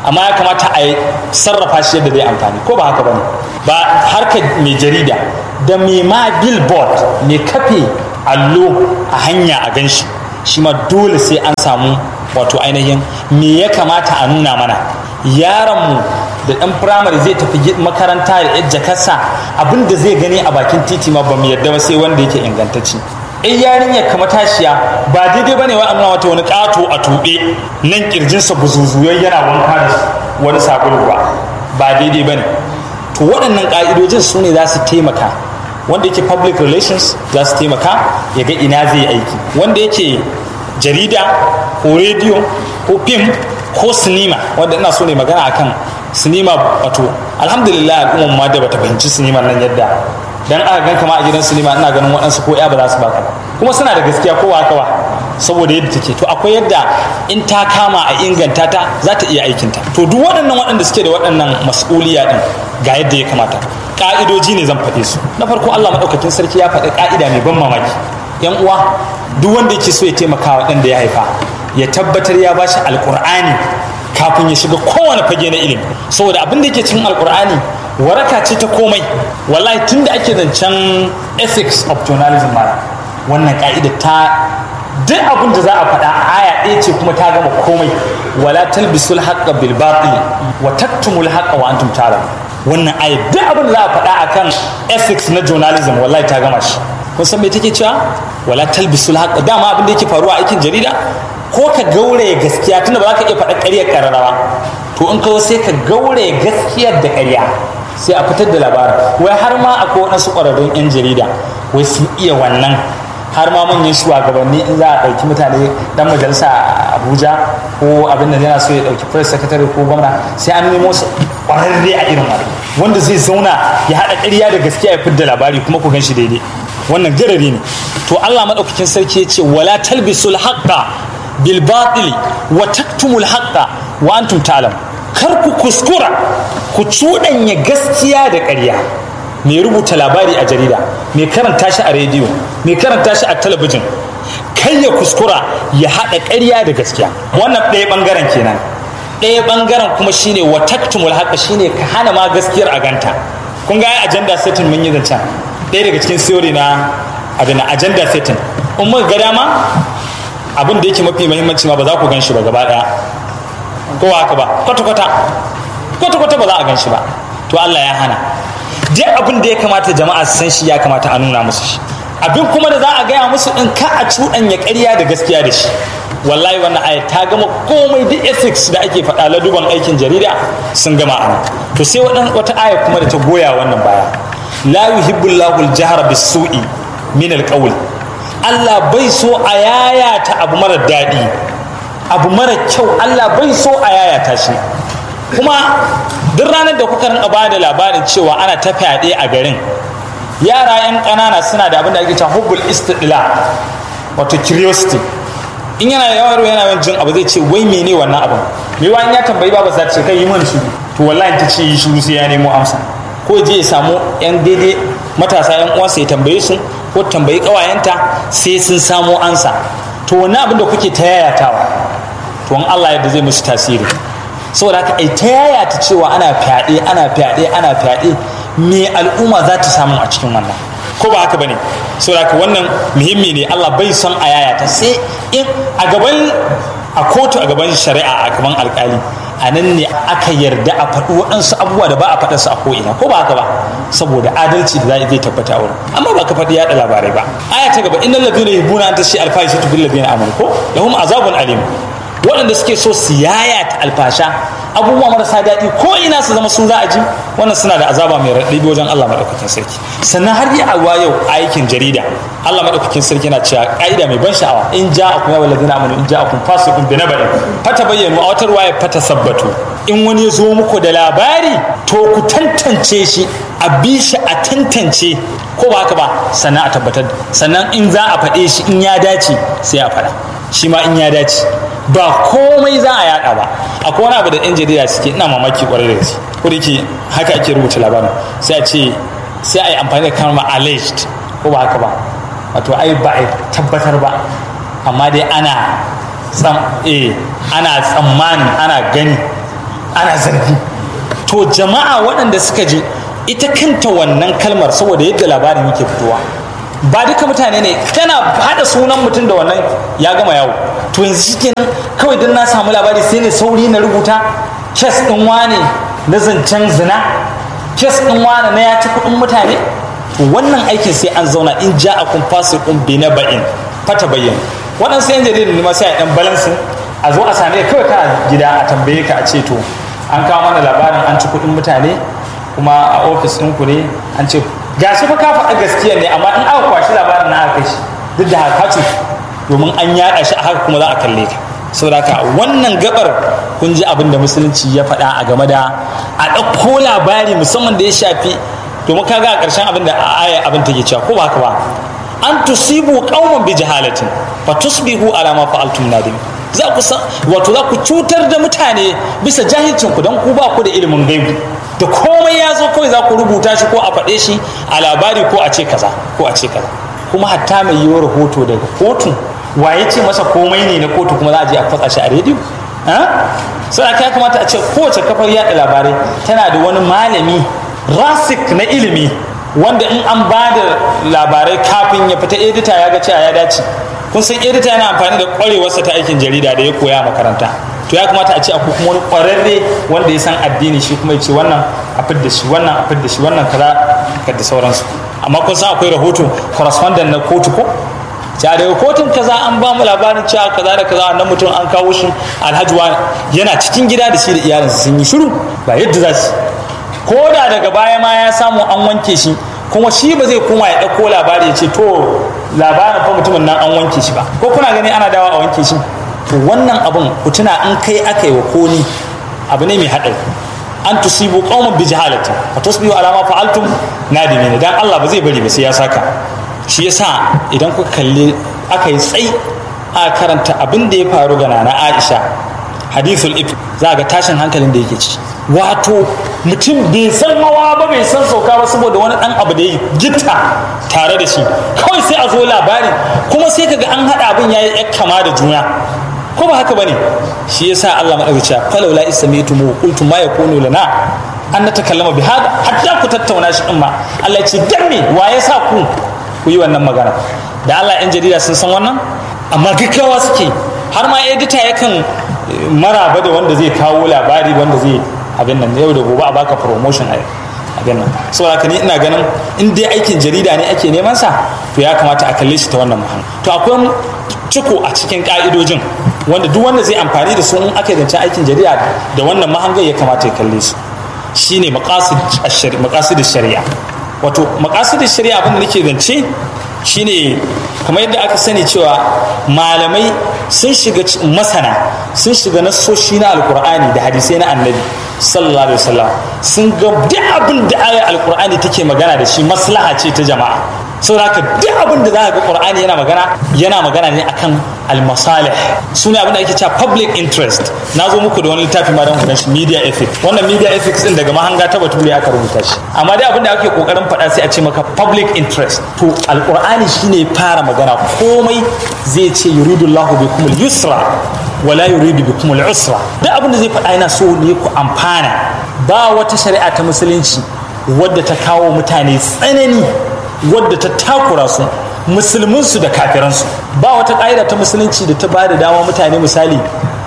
amma ya kamata a sarrafa shi yadda zai amfani ko ba haka bane ba harkar mai jarida da mai ma billboard mai kafe allo a hanya a ganshi shi ma dole sai an samu wato ainihin me ya kamata a nuna mana yaronmu da ɗan firamare zai tafi makaranta da yadda jakarsa abin da zai gani a bakin titi ma ba mu yadda ba sai wanda yake ingantacci in yarinyar kama tashiya ba daidai bane wa nuna wata wani ƙato a tuɓe nan kirjinsa buzuzuyar yana wanka da wani sabulu ba ba daidai bane to waɗannan ƙa'idojin su ne za su taimaka wanda yake public relations za su taimaka ya ga ina zai aiki wanda yake jarida ko rediyo ko fim ko sinima wanda ina so ne magana akan sinima wato alhamdulillah al'ummar ma da bata fahimci sinima nan yadda dan aka gan kama a gidan sinima ina ganin waɗansu ko ya ba za su baka ba kuma suna da gaskiya ko haka ba saboda yadda take to akwai yadda in ta kama a inganta ta za ta iya aikinta to duk waɗannan waɗanda suke da waɗannan mas'uliya din ga yadda ya kamata ka'idoji ne zan faɗe su na farko Allah maɗaukakin sarki ya faɗi ka'ida mai ban mamaki yan uwa duk wanda yake so ya taimaka wa ɗan da ya haifa ya tabbatar ya bashi alƙur'ani kafin ya shiga kowane fage na ilimi saboda abin da yake cikin alƙur'ani waraka ce ta komai wallahi tun da ake zancen ethics of journalism ma wannan ka'ida ta duk abin da za a faɗa aya ɗaya ce kuma ta gama komai wala talbisul haqqa bil batil wa taktumul haqqa wa antum ta'lamun wannan aya duk abin da za a faɗa akan ethics na journalism wallahi ta gama shi kun san me take cewa wala talbisul haqqa dama abin da yake faruwa a aikin jarida ko ka gauraye gaskiya tunda ba za ka iya faɗa ƙaryar kararrawa to in ka sai ka gauraye gaskiyar da ƙarya sai a fitar da labarin wai har ma akwai waɗansu ƙwararrun 'yan jarida wai sun iya wannan har ma manyan shugabanni in za a ɗauki mutane dan majalisa a abuja ko abin da yana so ya ɗauki press secretary ko gwamna sai an nemo su ƙwararre a irin wani wanda zai zauna ya haɗa ƙarya da gaskiya ya fitar da labari kuma ku gan shi daidai wannan garari ne to allah maɗaukakin sarki ya ce wala talbisul haqqa bil batili wa taktumul haqqa wa antum ta'lam kar ku kuskura ku cuɗanya gaskiya da ƙarya mai rubuta labari a jarida mai karanta shi a rediyo mai karanta shi a talabijin kai ya kuskura ya haɗa ƙarya da gaskiya wannan ɗaya ɓangaren kenan ɗaya ɓangaren kuma shine wa taktumul haqqa shine ka hana ma gaskiyar a ganta kun ga agenda setting mun yi zancen ɗaya daga cikin theory na abin agenda setting in muka ga dama abin da yake mafi muhimmanci ma ba za ku gan shi ba gaba ɗaya ko haka ba kwata-kwata kwata-kwata ba za a gan shi ba to Allah ya hana duk abin da ya kamata jama'a su san shi ya kamata a nuna musu shi abin kuma da za a gaya musu in ka a cuɗanya ƙarya da gaskiya da shi wallahi wannan aya ta gama komai duk ethics da ake faɗa laduban aikin jarida sun gama a nan to sai wata aya kuma da ta goya wannan baya la yuhibbullahu al-jahra bis-su'i min al-qawl Allah bai so a yayata abu mara daɗi abu mara kyau Allah bai so a yayata shi kuma duk ranar da kuka rinka ba da labarin cewa ana ta fyaɗe a garin yara 'yan ƙanana suna da abin da ake cewa hubbul istidla wato curiosity in yana yawaro yana yawan jin abu zai ce wai mene wannan abin me wa in ya tambayi ba za ta ce kai yi mana shiru to wallahi ta ce yi shiru sai ya nemo amsa ko je ya samu 'yan daidai matasa 'yan uwansa ya tambaye su ko tambayi ƙawayenta sai sun samo ansa to wannan abin da kuke ta yayatawa to in Allah yadda zai musu tasiri saboda haka ai ta yayata cewa ana fyaɗe ana fyaɗe ana fyaɗe me al'umma za ta samu a cikin wannan ko ba haka bane saboda haka wannan muhimmi ne Allah bai son a yayata sai in a gaban a kotu a gaban shari'a a gaban alkali a nan ne aka yarda a faɗi waɗansu abubuwa da ba a faɗarsu a ko'ina ko ba haka ba saboda adalci da zai tabbata a wurin amma ba ka faɗi yaɗa labarai ba aya ta gaba innal ladina yuhibbuna an tashi alfahishatu bil ladina amanu ko lahum azabun alim waɗanda suke so su yayata alfasha abubuwa marasa daɗi ko ina su zama sun za a ji wannan suna da azaba mai raɗaɗi wajen Allah maɗaukakin sarki sannan har yi awa yau aikin jarida Allah maɗaukakin sarki yana cewa ƙa'ida mai ban sha'awa in ja akun ya walladina amanu in ja akun fasikun bi nabain fata bayyanu a wata ruwaya fata sabbatu in wani ya zo muku da labari to ku tantance shi a bi shi a tantance ko ba haka ba sannan a tabbatar sannan in za a faɗe shi in ya dace sai a faɗa shi ma in ya dace ba komai za a yada ba akwai wani abu da yan jarida suke ina mamaki kwarai da gaske ko da ke haka ake rubuta labarin sai a ce sai a yi amfani da kalmar alleged ko ba haka ba wato ai ba a tabbatar ba amma dai ana tsam eh ana tsammanin ana gani ana zargi to jama'a waɗanda suka ji ita kanta wannan kalmar saboda yadda labarin yake fitowa ba duka mutane ne tana haɗa sunan mutum da wannan ya gama yawo to yanzu shikenan kawai don na samu labari sai ne sauri na rubuta kes ɗin wane na zancen zina kes ɗin wane na ya ci kuɗin mutane to wannan aikin sai an zauna in ja a kun fasi kun bi na ba'in fata bayyana waɗansu yan jaridar ne ma sai a ɗan balansin a zo a same kawai kana gida a tambaye ka a ce to an kawo mana labarin an ci kuɗin mutane kuma a ofis ɗinku ne an ce ga shi fa ka faɗa gaskiya ne amma in aka kwashi labarin na aka shi duk da haka ce domin an yaɗa shi a haka kuma za a kalle ka saboda haka wannan gabar kun ji abin da musulunci ya faɗa a game da a ɗauko labari musamman da ya shafi domin ka ga a ƙarshen abin da aya abin take cewa ko ba haka ba an tusibu qauman bi jahalatin fa tusbihu ala ma fa'altum nadim za ku san wato za ku cutar da mutane bisa jahilcin ku dan ku ba ku da ilimin gaibu da komai ya zo kawai za ku rubuta shi ko a faɗe shi a labari ko a ce kaza ko a ce kaza kuma hatta mai yiwuwar rahoto daga kotu waye ce masa komai ne na kotu kuma za a je a fatsa shi a rediyo sai ya kamata a ce kowace kafar yada labarai tana da wani malami rasik na ilimi wanda in an ba da labarai kafin ya fita edita ya ga cewa ya dace kun san edita yana amfani da kwarewarsa ta aikin jarida da ya koya makaranta to ya kamata a ce akwai kuma wani kwararre wanda ya san addini shi kuma ya ce wannan a fidda shi wannan a fidda shi wannan kaza da sauransu amma kun san akwai rahoto correspondent na kotu ko ja daga kotun kaza an ba mu labarin cewa kaza da kaza wannan mutum an kawo shi alhaji wani yana cikin gida da shi da iyalinsa sun yi shiru ba yadda za su ko da daga baya ma ya samu an wanke shi kuma shi ba zai koma ya ɗauko labari ya ce to labarin fa mutumin nan an wanke shi ba ko kuna gani ana dawa a wanke shi to wannan abun ku tuna in kai aka yi wa koni abu ne mai haɗari an tusibu qauman bi jahalati fa tusbihu ala ma fa'altum nadimin dan Allah ba zai bari ba sai ya saka shi yasa idan kuka kalli aka yi tsai a karanta abin da ya faru ga nana Aisha hadithul if za ga tashin hankalin da yake ci wato mutum bai san hawa ba bai san sauka ba saboda wani dan abu da ya gitta tare da shi kawai sai a zo labari kuma sai kaga an haɗa abin yayi kama da juna ko ba haka bane shi yasa Allah madaukaci ya falau la isamitu mu qultu ma yakunu lana an natakallama bi hada hatta ku tattauna shi din ma Allah ya ce dan me wa ya sa ku ku yi wannan magana da Allah yan jarida sun san wannan amma gaggawa suke har ma edita yakan maraba da wanda zai kawo labari wanda zai abin nan yau da gobe a baka promotion a abin nan saboda haka ni ina ganin in dai aikin jarida ne ake neman sa to ya kamata a kalle shi ta wannan muhimmi to akwai ciko a cikin ka'idojin wanda duk wanda zai amfani da su in aka zance aikin jarida da wannan mahangar ya kamata ya kalle su shine maqasid shari'a wato maqasid shari'a abin da nake zance shine kamar yadda aka sani cewa malamai sun shiga masana sun shiga nasoshi na alkur'ani da hadisai na annabi sallallahu alaihi wasallam sun ga duk abin da ayar alkur'ani take magana da shi maslaha ce ta jama'a saboda haka duk abin da za ga qur'ani yana magana yana magana ne akan almasalih sune abin da ake cewa public interest na zo muku da wani littafi ma don kudan shi media ethics wannan media ethics din daga mahanga ta bature aka rubuta shi amma dai abin da ake kokarin faɗa sai a ce maka public interest to alqur'ani shine fara magana komai zai ce yuridullahu bikumul yusra wala yuridu bikumul usra duk abin da zai faɗa yana so ne ku amfana ba wata shari'a ta musulunci wadda ta kawo mutane tsanani wadda ta takura su musulminsu da kafiransu ba wata ƙa'ida ta musulunci da ta ba da dama mutane misali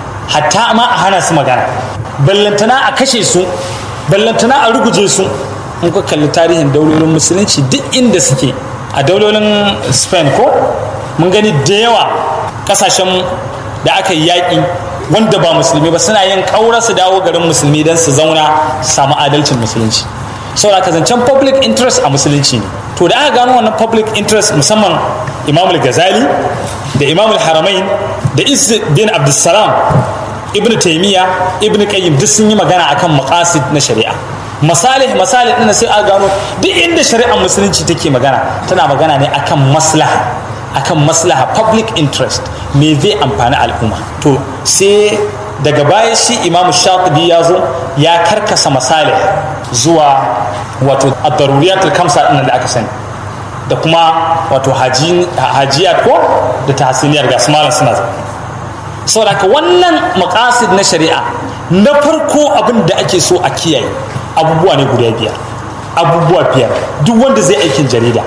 hatta ma a hana su magana ballantana a kashe su ballantana a ruguje su in ka kalli tarihin daulolin musulunci duk inda suke a daulolin spain ko mun gani da yawa kasashen da aka yi yaƙi wanda ba musulmi ba suna yin ƙaura su dawo garin musulmi don su zauna su samu adalcin musulunci saboda ka zancen public interest a musulunci ne to da aka gano wannan public interest musamman imamul gazali da imamul haramain da bin abdulsalam ibn taimiyya ibn qayyim duk sun yi magana akan maqasid na shari'a masalih masalih din sai aka gano duk inda shari'ar musulunci take magana tana magana ne akan maslaha akan maslaha public interest me zai amfani al'umma to sai daga baya shi imamu shatibi ya zo ya karkasa masalih zuwa wato ad-daruriyatul kamsa din da aka sani da kuma wato hajiyat ko da tahsiniyar ga malam suna saboda haka wannan makasid na shari'a na farko abin da ake so a kiyaye abubuwa ne guda biyar abubuwa biyar duk wanda zai aikin jarida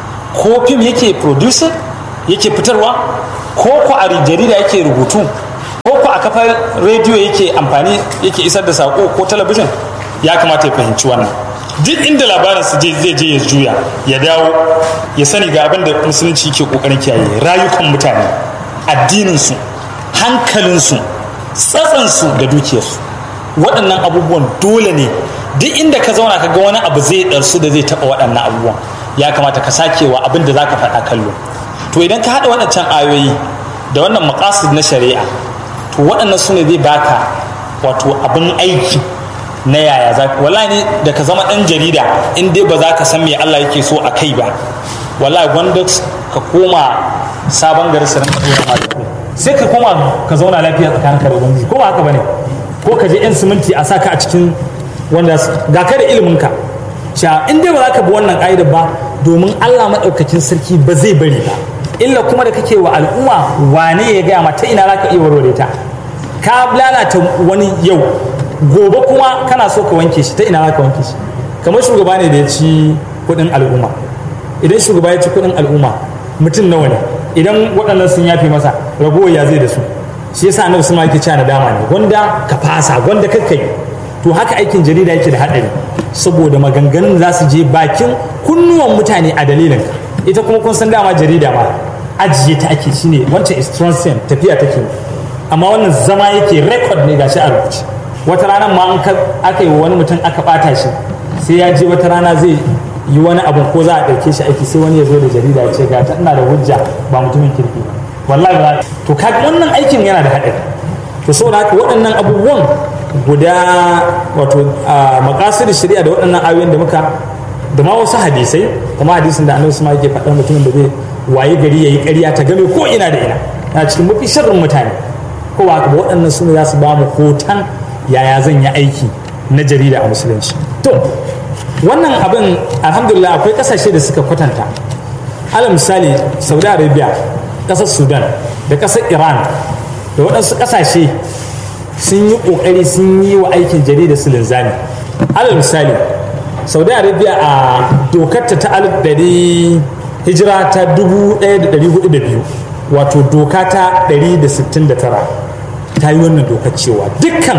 ko fim yake producer yake fitarwa ko ko a jarida yake rubutu ko ko a kafar rediyo yake amfani yake isar da sako ko talabijin ya kamata ya fahimci wannan duk inda labarin su zai je ya juya ya dawo ya sani ga abin da musulunci ke kokarin kiyaye rayukan mutane addininsu hankalinsu tsatsansu da dukiyarsu waɗannan abubuwan dole ne duk inda ka zauna ka ga wani abu zai ɗarsu da zai taɓa waɗannan abubuwan ya kamata ka sakewa abin da za ka faɗa kallo to idan ka haɗa waɗancan ayoyi da wannan maƙasid na shari'a to waɗannan su ne zai baka wato abin aiki na yaya za ka wallahi ne da ka zama ɗan jarida in dai ba za ka san me Allah yake so a kai ba wallahi gwanda ka koma sabon gari sanin ka tura sai ka koma ka zauna lafiya tsakanin ka da ubangiji ko ba haka bane ko ka je yan siminti a saka a cikin wanda ga ka da ilimin ka sha in dai ba za ka bi wannan ƙa'idar ba domin Allah maɗaukakin sarki ba zai bari ba illa kuma da kake wa al'umma wane ya gaya mata ina za ka iya warware ta ka lalata wani yau gobe kuma kana so ka wanke shi ta ina za ka wanke shi kamar shugaba ne da ya ci kuɗin al'umma idan shugaba ya ci kuɗin al'umma mutum nawa ne idan waɗannan sun yafe masa ragowar ya zai da su shi yasa annabi sun yake cewa nadama ne gwanda ka fasa gwanda kakkai to haka aikin jarida yake da haɗari saboda maganganun za su je bakin kunnuwan mutane a dalilin ita kuma kun san dama jarida ma ajiye ta ake shine wancan is transient tafiya take amma wannan zama yake record ne gashi a rubuce wata rana ma an aka yi wani mutum aka bata shi sai ya je wata rana zai yi wani abu ko za a ɗauke shi aiki sai wani ya zo da jarida ya ce ga ta ina da hujja ba mutumin kirki ba wallahi ba to kaga wannan aikin yana da haɗari to saboda haka waɗannan abubuwan guda wato makasir shari'a da waɗannan ayoyin da muka da ma wasu hadisai kuma hadisin da annabi yake faɗa mutumin da zai waye gari yayi ƙarya ta game ko ina da ina na cikin mafi sharrin mutane ko ba ba waɗannan su ne za su ba mu hoton yaya zan yi aiki na jarida a musulunci to wannan abin alhamdulillah akwai ƙasashe da suka kwatanta alal misali saudi arabia ƙasar sudan da ƙasar iran da waɗansu ƙasashe sun yi ƙoƙari sun yi wa aikin jarida su linzami alal misali saudi arabia a dokarta ta alif ɗari hijira ta 1402 wato doka ta 169 ta yi wannan dokar cewa dukkan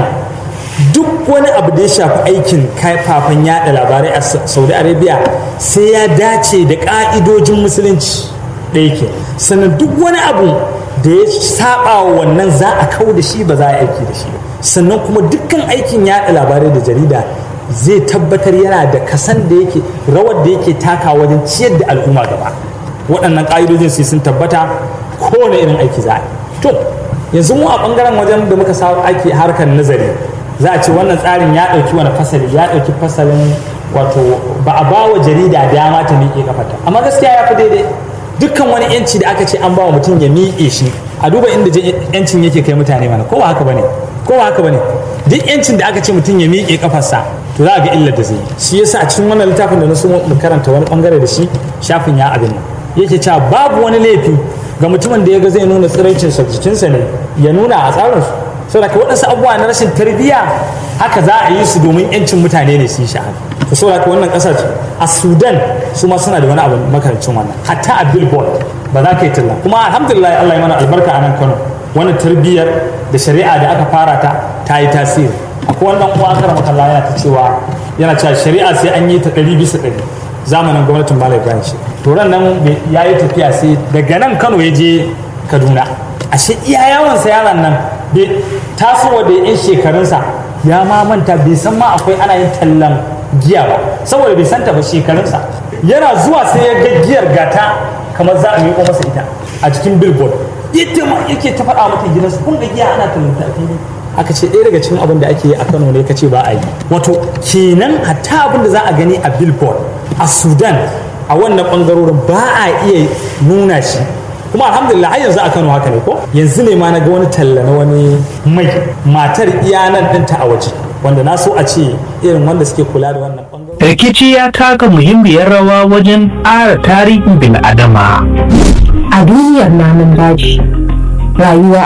duk wani abu da ya shafi aikin kafafen yada labarai a saudi arabia sai ya dace da ka'idojin musulunci ɗaya ke sannan duk wani abu da ya saba wa wannan za a kau da shi ba za a aiki da shi ba sannan kuma dukkan aikin yada labarai da jarida zai tabbatar yana da kasan da yake rawar da yake taka wajen ciyar da al'umma gaba waɗannan ƙa'idojin sai sun tabbata kowane irin aiki za a yi to yanzu mu a ɓangaren wajen da muka sa aiki harkar nazari za a ce wannan tsarin ya ɗauki wani fasali ya ɗauki fasalin wato ba a ba wa jarida dama ta miƙe kafata amma gaskiya ya fi daidai dukkan wani yanci da aka ce an ba wa mutum ya miƙe shi a duba inda yancin yake kai mutane mana ko ba haka bane ko ba haka bane duk yancin da aka ce mutum ya miƙe kafarsa to za a ga illar da zai yi shi yasa a cikin wannan littafin da na so mu karanta wani bangare da shi shafin ya abin nan yake cewa babu wani laifi ga mutumin da ya ga zai nuna tsiraicin jikinsa ne ya nuna a tsarinsu saboda ka waɗansu abubuwa na rashin tarbiyya haka za a yi su domin yancin mutane ne su yi sha'ani to saboda ka wannan ƙasar a sudan su ma suna da wani abu makarancin wannan hatta a billboard ba za ka yi talla kuma alhamdulillah allah ya mana albarka a nan kano wannan tarbiyyar da shari'a da aka fara ta ta yi tasiri akwai wannan uwa aka rama kalla yana ta cewa yana cewa shari'a sai an yi ta ɗari bisa ɗari zamanin gwamnatin malam ibrahim shi to ran nan ya yi tafiya sai daga nan kano ya je kaduna ashe iya yawansa yaron nan bai tasowa da yan shekarunsa ya ma manta bai san ma akwai ana yin tallan giya ba saboda bai santa ba shekarunsa yana zuwa sai ya ga giyar gata kamar za a miƙo masa ita a cikin billboard yadda ma yake ta faɗa mata gidansa kun ga giya ana tallata a fili aka ce ɗaya daga cikin abin da ake yi a kano ne ka ce ba a yi wato kenan hatta abin da za a gani a billboard a sudan a wannan ɓangarorin ba a iya nuna shi kuma alhamdulillah har yanzu a kano haka ne ko yanzu ne ma na ga wani talla na wani mai matar iyanan ɗinta a waje wanda na so a ce irin wanda suke kula da wannan ɓangarorin rikici ya taka muhimmiyar rawa wajen ƙara tarihin bil'adama a duniyar namun daji rayuwa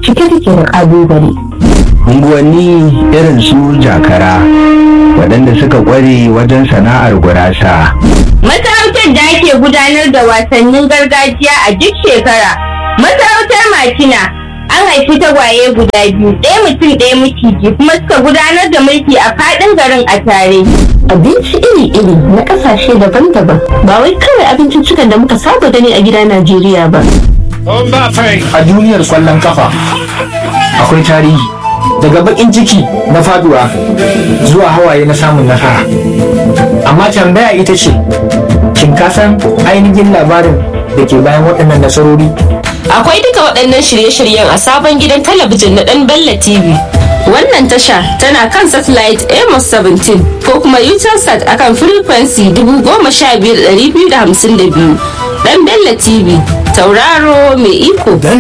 cike take da ƙalubale. unguwanni irin su jakara waɗanda suka ƙware wajen sana'ar gurasa Masarautar da ake gudanar da wasannin gargajiya a duk shekara. Masarautar Makina an haifi tagwaye guda biyu, ɗaya mutum ɗaya miciji kuma suka gudanar da mulki a faɗin garin a tare. Abinci iri-iri na ƙasashe daban-daban ba wai kawai abinciccikan da muka saba gani a gida Najeriya ba. a duniyar kwallon kafa akwai tarihi daga bakin ciki na faduwa zuwa hawaye na samun nasara amma tambaya ita ce shin ka san ainihin labarin da ke bayan waɗannan nasarori Akwai duka waɗannan shirye-shiryen a sabon gidan talabijin na ɗan Bella TV. Wannan tasha tana kan satellite Amos 17 ko kuma Utelsat akan frequency 15252. Ɗan Bella TV, tauraro mai iko.